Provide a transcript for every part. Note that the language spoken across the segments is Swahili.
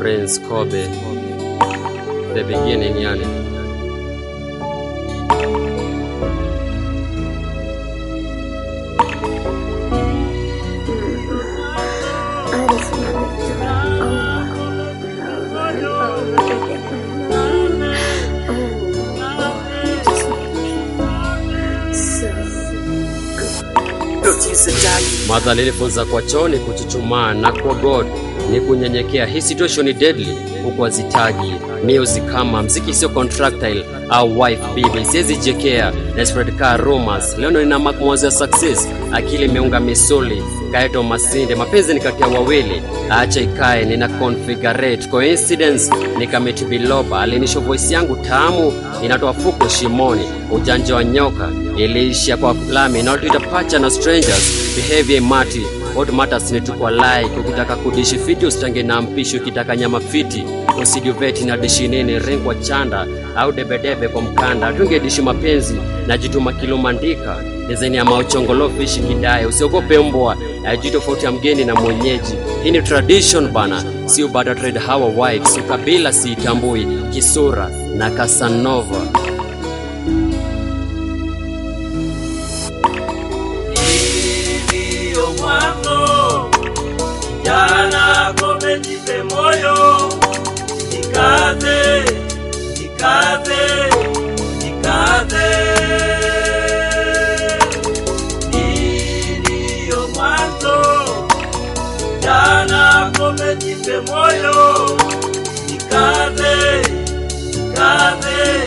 Prince Kobe, the beginning yani. I just wanted to over and over again. Oh, just make me so Mother alinifunza kwa choni kuchuchumaa na kwa God ni kunyenyekea. Hii situation ni deadly, huku azitaji music kama mziki sio contractile au wife bibi, siwezi jekea na spread car rumors. Leo nina mark mwanzo ya success, akili imeunga misuli kaeto masinde, mapenzi ni kati ya wawili, acha ikae, nina configurate coincidence, nikameti biloba, alinisho voice yangu tamu inatoa fuko shimoni, ujanja wa nyoka iliishia kwa lami na tuita pacha na strangers behavior mati what matters ni tukwa like ukitaka kudishi fiti usitange na mpishi ukitaka nyama fiti usijuveti na dishi nini ringwa chanda au debedebe kwa mkanda tungedishi mapenzi na jituma kilumandika dezaini ya mauchongolo fishi kidaye usiogope mbwa ajui tofauti ya mgeni na mwenyeji hii ni tradition bana si ubada trade hawa wives ukabila siitambui kisura na kasanova ndiyo mwanzo. Kijana Kobe, jipe moyo, jikaze, jikaze, jikaze. Hii ndiyo mwanzo. Kijana Kobe, jipe moyo, jikaze, jikaze,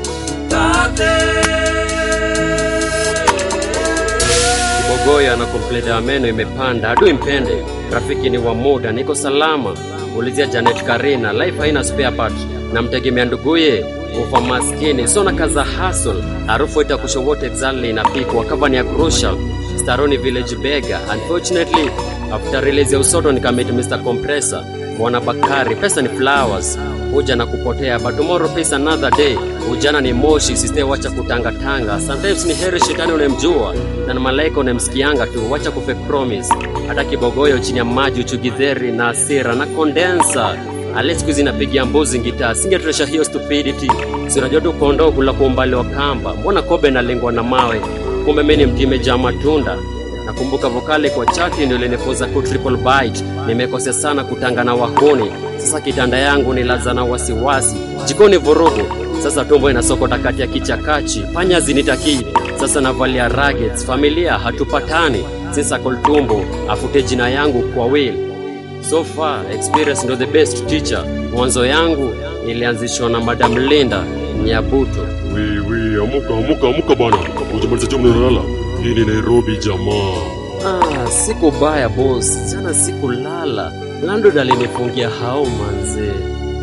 jikaze. Kibogoyo ana kompleta ya meno imepanda, adui mpende, rafiki ni wa muda, niko salama. Ulizia Janet Karina, life haina spare part, namtegemea nduguye ufa maskini, sona kaza hustle, harufu itakusho wote exactly inapikwa, cover ni ya crucial, Staroni Village Bega. Unfortunately, after release ya usoto nikamit Mr. Compressor, Bwana Bakari, pesa ni flowers, huja na kupotea, but tomorrow pays another day. Ujana ni moshi, siste wacha kutangatanga. Sometimes ni heri shetani unemjua na ni malaika unemsikianga tu, wacha kufake promise. Hata kibogoyo chini ya maji, uchugidheri na asira na kondensa ale siku hizi napigia mbuzi gitaa, singetresha hiyo stupidity. Si unajua tu kondoo kula kwa umbali wa kamba, mbona kobe nalengwa na mawe? Kumbe mimi ni mti imejaa matunda. Nakumbuka vokali kwa chati ndio ilinifunza ku triple bite. Nimekosea sana kutanga na wahuni. Sasa kitanda yangu ni laza na wasiwasi, jikoni vurugu. Sasa tumbo inasokota kati ya kichakachi, panya zinitakii. Sasa navalia raggeds, familia hatupatani. Sasa koltumbo afute jina yangu kwa will. So far experience ndo the best teacher. Mwanzo yangu ilianzishwa na Madam Linda Nyabuto. Wi, wi, amuka, amuka, amuka bana. Ujamaliza jamu unalala. Hii ni Nairobi jamaa. Ah, siku baya boss, jana sikulala. Landlord alinifungia hao manze.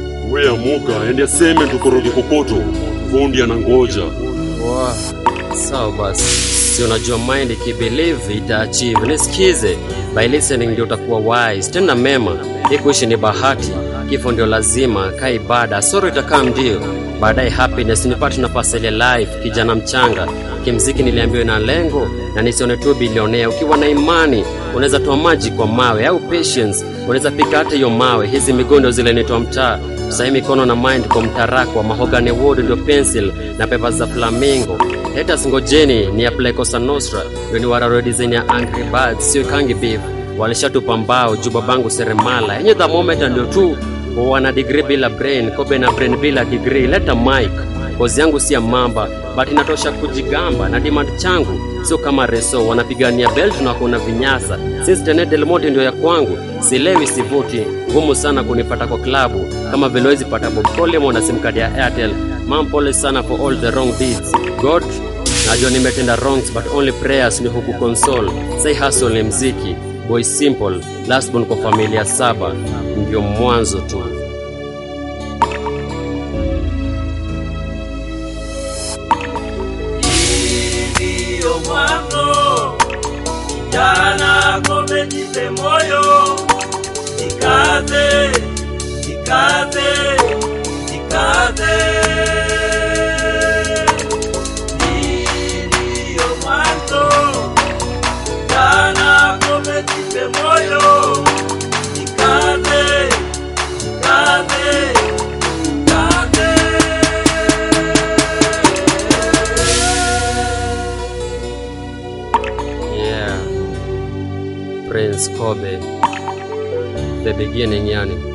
We amuka, ende aseme tukoroge kokoto. Fundi anangoja. Wa, sawa basi. Si unajua mind ikibelieve itaachieve. Nisikize, by listening ndio utakuwa wise. Tenda mema, hii kuishi ni bahati. Kifo ndio lazima, kaa ibada. Soro itakaa ndio. Baadaye happiness nipate nafasi ile life, kijana mchanga. Kimziki niliambiwa na lengo na nisione tu bilionea. Ukiwa na imani unaweza toa maji kwa mawe au patience, unaweza pika hata hiyo mawe. Hizi miguu ndio zile nitoa mtaa sahii mikono na mind kwa mtarakwa mahogany wood ndio pencil na pepa za flamingo haters ngojeni ni apply Cosa Nostra ndio ni wararo design ya Angry Birds sio kangi beef walishatupa mbao juu babangu seremala yenye the moment ndio tu wana degree bila brain kobe na brain bila degree leta mic kozi yangu si ya mamba but inatosha kujigamba na demand changu sio kama reso wanapigania belt na kuna vinyasa since Tene Del Monte ndio ya kwangu silewi sivuti ngumu sana kunipata kwa klabu kama vile wezi pata Bob Coleman na sim card ya Airtel mam pole sana for all the wrong deeds God najua nimetenda wrongs but only prayers ni huku console say hustle ni mziki boy simple last born kwa familia saba ndio mwanzo tu ndiyo mwanzo. Kijana Kobe, jipe moyo, jikaze, jikaze, jikaze. Hii ndiyo mwanzo. Kijana Kobe, jipe moyo, jikaze, jikaze. Prince Kobe, the beginning yani.